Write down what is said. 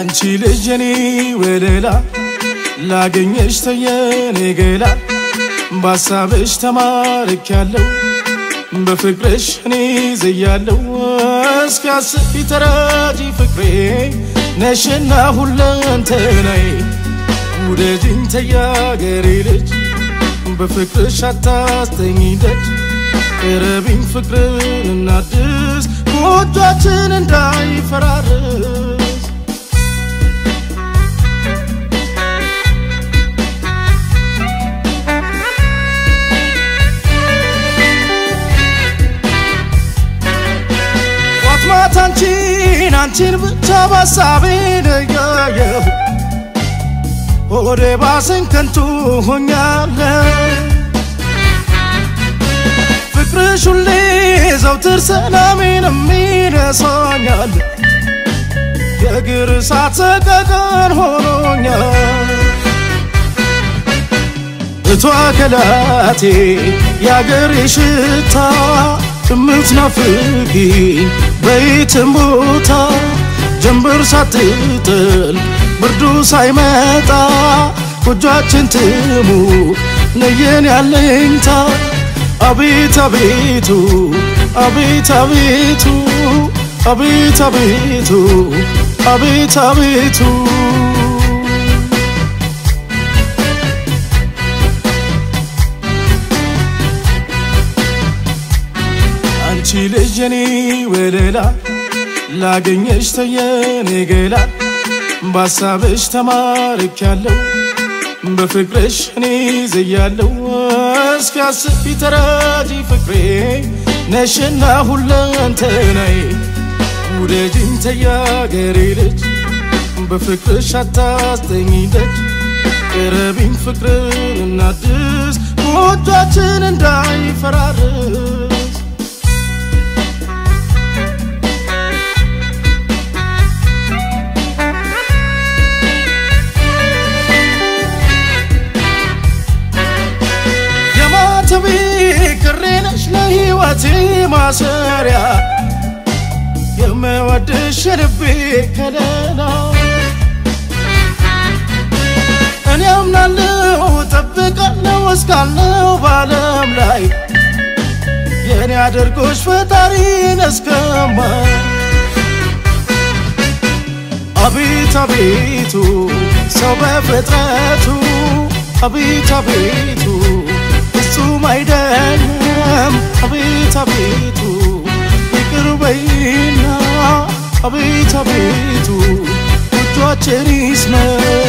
አንቺ ልጅ የኔ ወለላ ላገኘሽ ተየኔ ገላ በሀሳብሽ ተማርኪያለሁ በፍቅርሽ እኔ ዘያለሁ እስኪያስቢ ተራጂ ፍቅሬ ነሽና ሁለንተናዬ ውደጅኝ ተያገሬ ልጅ በፍቅርሽ አታስተኝ ደጅ ቅረቢኝ ፍቅርን እናድስ ጎጇችን እንዳይፈራርስ ጧት ማታ አንቺን አንቺን ብቻ ባሳቤ ነያየሁ ሆዴ ባሰኝ ከንቱ ሆኛለሁ ፍቅርሽ ሁሌ ዘውትር ሰላሜን የሚነሳኛል የእግር እሳት ሰቀቀን ሆኖኛል እቷ ከላቴ የአገሬ ሽታ የምትናፍቂ በየትም ቦታ ጀንበር ሳትጥል ብርዱ ሳይመጣ ጎጇችን ትሙ ነየን ያለኝታ አቤት አቤቱ አቤት አቤቱ አቤት አቤቱ አቤት አቤቱ አንቺ ልጅ የኔ ወለላ ላገኘሽ ተየኔ ገላ በሀሳብሽ ተማርኪያለሁ በፍቅርሽ እኔ ዘያለሁ እስኪያስቢ ተራጂ ፍቅሬ ነሽና ሁለንተናዬ ውደጅኝ ተያገሬ ልጅ በፍቅርሽ አታስተኝ ደጅ ቅረቢኝ ፍቅርን እናድስ ጎጇችን እንዳይፈራርስ የማተቤ ክሬ ነሽ ለሕይወቴ ማሰሪያ የምወድሽ የልቤ ከለላ እኔ አምናለሁ ጠብቃለሁ እስካለው በዓለም ላይ የእኔ አድርጎሽ ፈጣሪን እስከማ አቤት አቤቱ ሰው በፍጥረቱ አቤት አቤቱ ፍጹም አይደለም አቤት አቤቱ ይቅር በይና አቤት አቤቱ ጎጇችን ይስመር